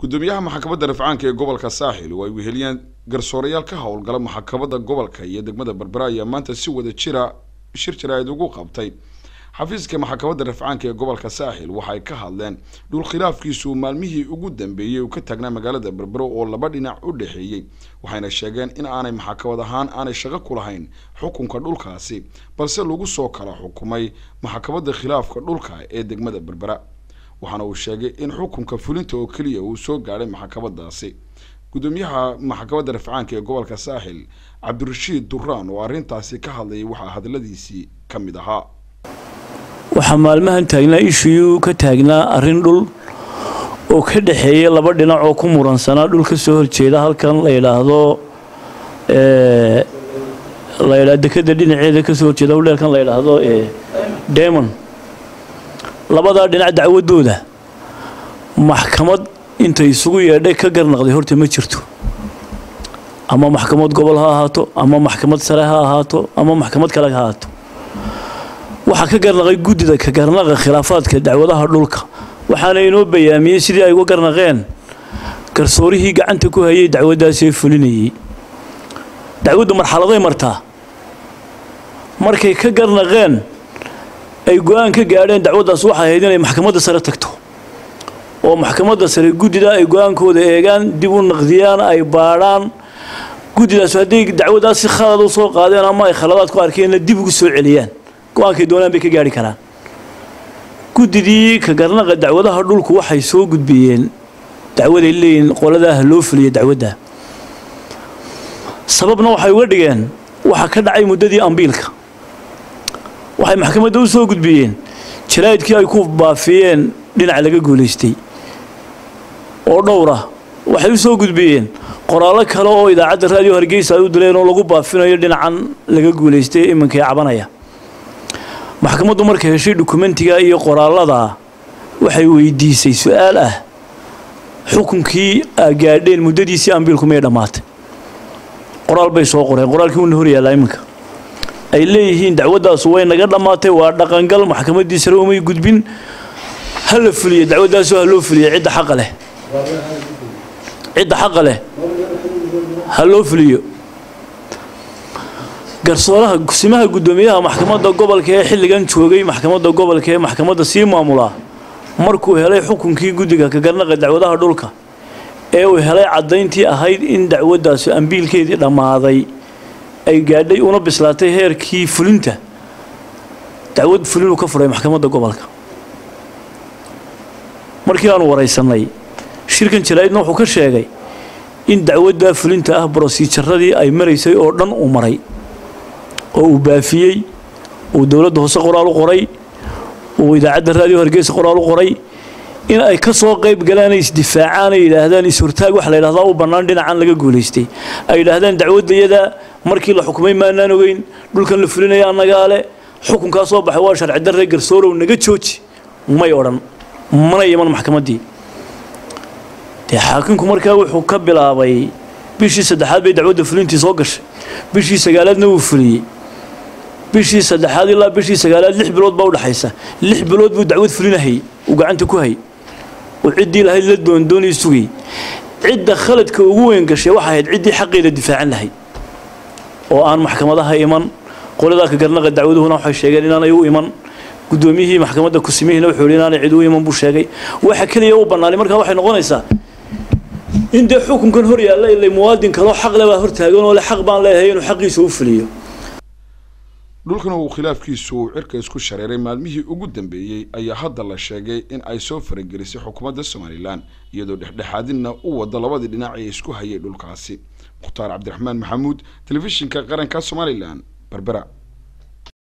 gudoomiyaha maxkamadda rafcaanka ee gobolka saaxil oo ay weheliyeen garsoorayaal ka howlgala maxkamadda gobolka iyo degmada berbera ayaa maanta si wada jira shir jaraa'id ugu qabtay xafiiska maxkamadda rafcaanka ee gobolka saaxil waxay ka hadleen dhul khilaafkiisu maalmihii ugu dambeeyey uu ka taagnaa magaalada berbero oo laba dhinac u dhexeeyey waxayna sheegeen in aanay maxkamad ahaan aanay shaqo ku lahayn xukunka dhulkaasi balse lagu soo kala xukumay maxkamadda khilaafka dhulka ee degmada berbera waxaana uu sheegay in xukunka fulinta oo keliya uu soo gaadhay maxkamadaasi gudoomiyaha maxkamadda rafcaanka ee gobolka saaxil cabdirashiid duraan oo arrintaasi ka hadlayay waxaa hadaladiisii ka mid ahaa waxaa maalmahan taagnaa ishuyuu ka taagnaa arrin dhul oo ka dhexeeya laba dhinac oo ku muransanaa dhul ka soo horjeeda halkan la yidhaahdo la yidhahdo dekeda dhinaceeda kasoo horjeeda hudheelkan la yidhaahdo demon labadaa dhinac dacwadooda maxkamad intay isugu yeedhay ka garnaqday horta ma jirto ama maxkamad gobol ha ahaato ama maxkamad sare ha ahaato ama maxkamad kale ha ahaato waxaa ka garnaqay guddida ka garnaqa khilaafaadka dacwadaha dhulka waxaana inoo bayaamiyey sidii ay uga garnaqeen garsoorihii gacanta ku hayay dacwaddaasee fulinayey dacwaddu marxaladay martaa markay ka garnaqeen ay go-aan ka gaadheen dacwaddaas waxay ahayd inay maxkamadda sare tagto oo maxkamadda sare guddida ay go-aankooda eegaan dib u naqdiyaan ay baadhaan guddidaas hadday dacwaddaas si khalad u soo qaadeen ama ay khaladaad ku arkeenna dib ugu soo celiyaan go-aankay doonaan bay ka gaari karaan guddidii ka garnaqa dacwadaha dhulku waxay soo gudbiyeen dacwaday leeyihin qoladaah loo fuliya dacwadda sababna waxay uga dhigeen waxaa ka dhacay muddadii ambiilka waxay maxkamadda u soo gudbiyeen jaraa'idkii ay ku baafiyeen dhinac laga guulaystay oo dhowra waxay u soo gudbiyeen qoraallo kale oo idaacadda raadiyo hargeysa ay u dileen oo lagu baafinayo dhinacan laga guulaystay iminkai cabanaya maxkamaddu markay heshay dukumentiga iyo qoraallada waxay weydiisay su-aal ah xukunkii aa gaadheen muddadiisii ambiilku may dhammaatay qoraal bay soo qoreen qoraalkii wuuna hor yaallaa iminka ay leeyihiin dacwaddaasu way naga dhammaatay waa dhaqangal maxkamaddii sare umay gudbin ha la fuliyo dacwaddaasu ha loo fuliyo cidda xaqa leh cidda xaqa leh ha loo fuliyo garsooraha kusimaha guddoomiyaha maxkamadda gobolka ee xilligan joogay maxkamadda gobolka ee maxkamadda sii maamulaa markuu helay xukunkii guddiga ka garnaqa dacwadaha dhulka ee uu helay caddayntii ahayd in dacwaddaasi ambiilkeedii dhammaaday ay gaadhay una bislaatay heerkii fulinta dacwad fulinuu ka furay maxkamadda gobolka markii aanu waraysanay shirkan jaraa'idna wuxuu ka sheegay in dacwadda fulinta ah brosijaradii ay maraysay oo dhan uu maray oo uu baafiyey uu dowladda hoose qoraal u qoray uu idaacadda raadiyo hargeysa qoraal u qoray in ay ka soo qayb galaan ay isdifaacaan ay yidhaahdaan is-hortaag waxa la yidhahdaa u bannaan dhinacan laga guulaystay ay yidhaahdaan dacwaddayada markii la xukumay maanaan ogeyn dhulkan la fulinaya annagaa le xukunkaa soo baxay waa sharci darre garsoorow naga jooji may odhan mana iman maxkamaddii dee xaakimku markaa wuxuu ka bilaabay bishii saddexaad bay dacwadda fulintii soo gashay bishii sagaalaadna wuu fuliyey bishii saddexaad ilaa bishii sagaalaad lix bilood baa udhexaysa lix bilood buu dacwad fulinahayy uu gacanta ku hay uu ciddii lahayd la doondoonii sugay cidda khaladka ugu weyn gashay waxay ahayd ciddii xaqeeda difaacan lahayd oo aan maxkamadaha iman qoladaa ka garnaqa dacwaduhuna waxay sheegeen inaanay u iman guddoomiyihii maxkamadda kusimihiina wuxuu yidhi inaanay cid u iman buu sheegay waxa keliya u bannaanay markaa waxay noqonaysaa in dee xukunkan hor yaalla ilay muwaadin kaloo xaq le baa hortaagan oo le xaq baan leeyahay inuu xaqiisa u fuliyo dhulkan uu khilaafkiisu uu cirka isku shareeray maalmihii ugu dambeeyey ayaa hadda la sheegay in ay soo faragelisay xukuumadda somalilan iyadoo dhexdhexaadinna u wada labadii dhinac ee isku hayay dhulkaasi mukhtaar cabdiraxmaan maxamuud telefishinka qaranka somalilan berbera